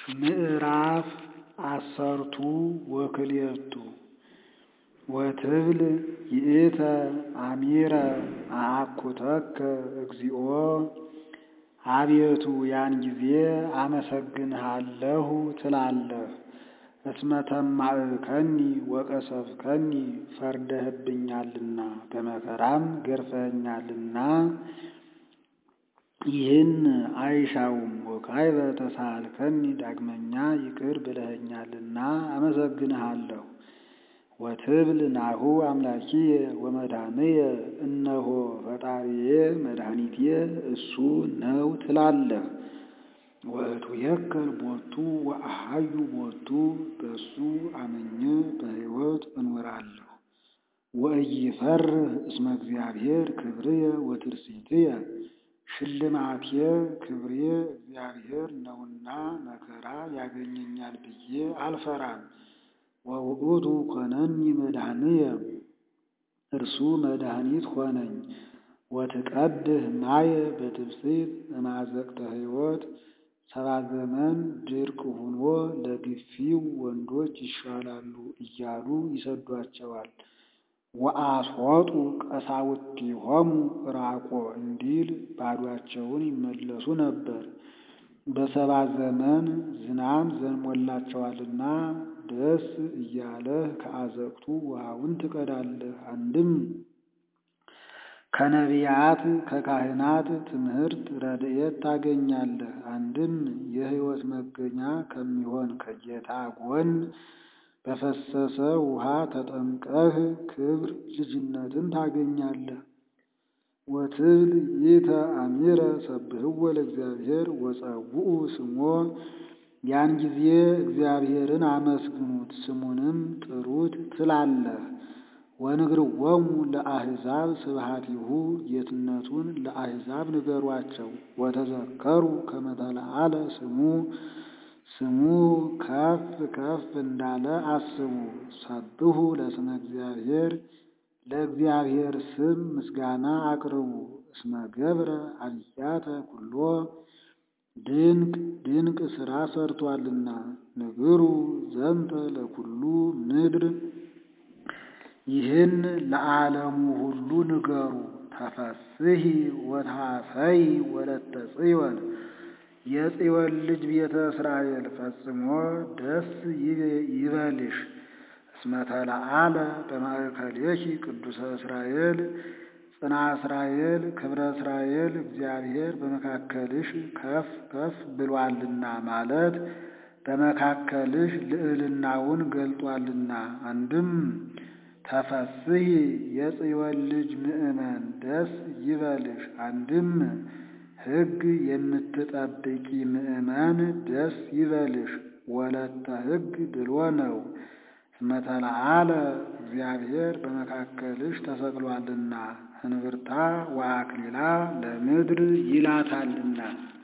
ምዕራፍ አሰርቱ ወክልኤቱ ወትብል ይእተ አሚረ አአኩተከ እግዚኦ አቤቱ ያን ጊዜ አመሰግንሃለሁ ትላለህ። እስመ ተማዕከኒ ወቀሰፍከኒ ፈርደህብኛልና በመከራም ገርፈኸኛልና ይህን አይሻውም። ወካዕበ ተሳሃልከኒ ዳግመኛ ይቅር ብለኸኛልና አመሰግንሃለሁ። ወትብል ናሁ አምላኪየ ወመድኃኒየ እነሆ ፈጣሪዬ መድኃኒቴ እሱ ነው ትላለህ። ወእቱየከል ቦቱ ወአሃዩ ቦቱ በሱ አምኜ በሕይወት እኖራለሁ። ወኢይፈርህ እስመ እግዚአብሔር ክብርየ ወትርሲትየ ሽልማቴ ክብሬ እግዚአብሔር ነውና መከራ ያገኘኛል ብዬ አልፈራም። ወውእቱ ኮነኒ መድኃኒየ እርሱ መድኃኒት ሆነኝ። ወትቀድህ ማየ በትፍስሕት እማዘቅተ ሕይወት ሰባ ዘመን ድርቅ ሆኖ ለግፊው ወንዶች ይሻላሉ እያሉ ይሰዷቸዋል። ወአስሖጡ ቀሳውስቲሆሙ ዕራቆ እንዲል ባዶአቸውን ይመለሱ ነበር። በሰባ ዘመን ዝናም ዘንሞላቸዋልና ደስ እያለህ ከአዘቅቱ ውሃውን ትቀዳለህ። አንድም ከነቢያት ከካህናት ትምህርት ረድኤት ታገኛለህ። አንድም የሕይወት መገኛ ከሚሆን ከጌታ ጎን በፈሰሰ ውሃ ተጠምቀህ ክብር ልጅነትን ታገኛለህ። ወትብል ይእተ አሚረ ሰብህዎ ለእግዚአብሔር ወጸውዑ ስሞ ያን ጊዜ እግዚአብሔርን አመስግኑት ስሙንም ጥሩት ትላለህ። ወንግርዎሙ ለአሕዛብ ስብሐቲሁ ጌትነቱን ለአሕዛብ ንገሯቸው። ወተዘከሩ ከመ ተለዓለ ስሙ ስሙ ከፍ ከፍ እንዳለ አስቡ። ሰብሑ ለስመ እግዚአብሔር ለእግዚአብሔር ስም ምስጋና አቅርቡ። እስመ ገብረ አብያተ ኩሎ ድንቅ ድንቅ ሥራ ሰርቶአልና። ንግሩ ዘንተ ለኩሉ ምድር ይህን ለዓለሙ ሁሉ ንገሩ። ተፈስሒ ወታፈይ ወለተ ጽዮን የጽዮን ልጅ ቤተ እስራኤል ፈጽሞ ደስ ይበልሽ። እስመ ተለዓለ በማእከሌኪ ቅዱሰ እስራኤል ጽና እስራኤል ክብረ እስራኤል እግዚአብሔር በመካከልሽ ከፍ ከፍ ብሏልና ማለት በመካከልሽ ልዕልናውን ገልጧልና። አንድም ተፈስሒ የጽዮን ልጅ ምእመን ደስ ይበልሽ። አንድም ሕግ የምትጠብቂ ምእመን ደስ ይበልሽ። ወለተ ሕግ ብሎ ነው። እስመ ተለዓለ እግዚአብሔር በመካከልሽ ተሰቅሏልና ህንብርታ ወአክሊላ ለምድር ይላታልና።